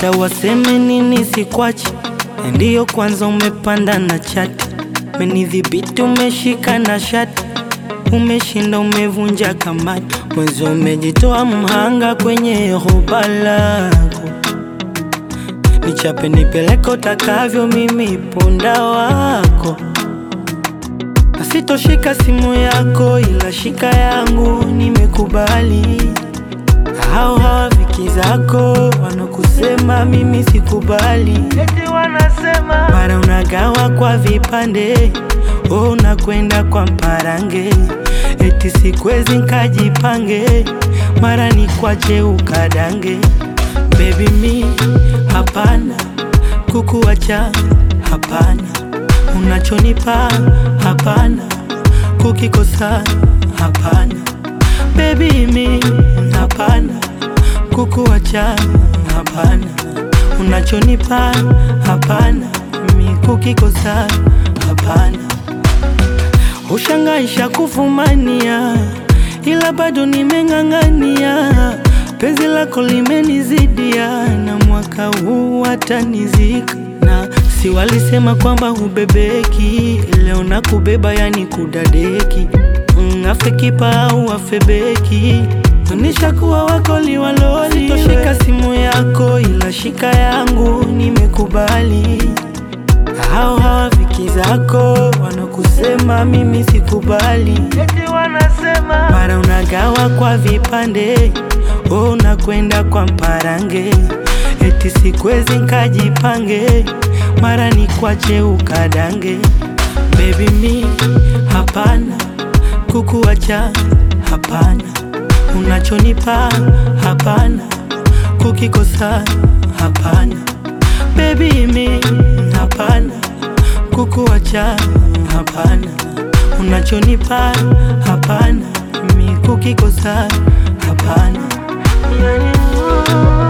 hata waseme nini sikwachi, ndiyo kwanza umepanda na chati, menidhibiti umeshika na shati, umeshinda umevunja kamati, mwezi umejitoa mhanga kwenye hoba lako, nichape nipeleke utakavyo, mimi punda wako Sitoshika simu yako ila shika yangu, nimekubali. Hao hawafiki zako wanakusema mimi sikubali, eti wanasema mara unagawa kwa vipande, oh, unakwenda kwa mparange, eti sikwezi nkajipange, mara ni kwache ukadange. Baby mi hapana, kukuacha hapana unachonipa hapana, kukikosa hapana, baby mi hapana, kukuacha hapana, unachonipa hapana, mi kukikosa hapana. Ushangaisha kufumania, ila bado nimeng'ang'ania, penzi lako limenizidia, na mwaka huu watanizika na si walisema kwamba hubebeki, leo na kubeba yani kudadeki. Mm, afe kipa au afe beki, onyesha kuwa wako liwaloli. Sitoshika simu yako ila shika yangu, nimekubali. Hao hawafiki zako wanakusema mimi sikubali, eti wanasema mara unagawa kwa vipande, oh, unakwenda kwa mparange, eti sikwezi nkajipange mara ni kwache ukadange. Baby mi hapana, kukuacha hapana, unachonipa hapana, kukikosa hapana. Baby mi hapana, kukuacha hapana, unachonipa hapana, mi kukikosa hapana. Yani,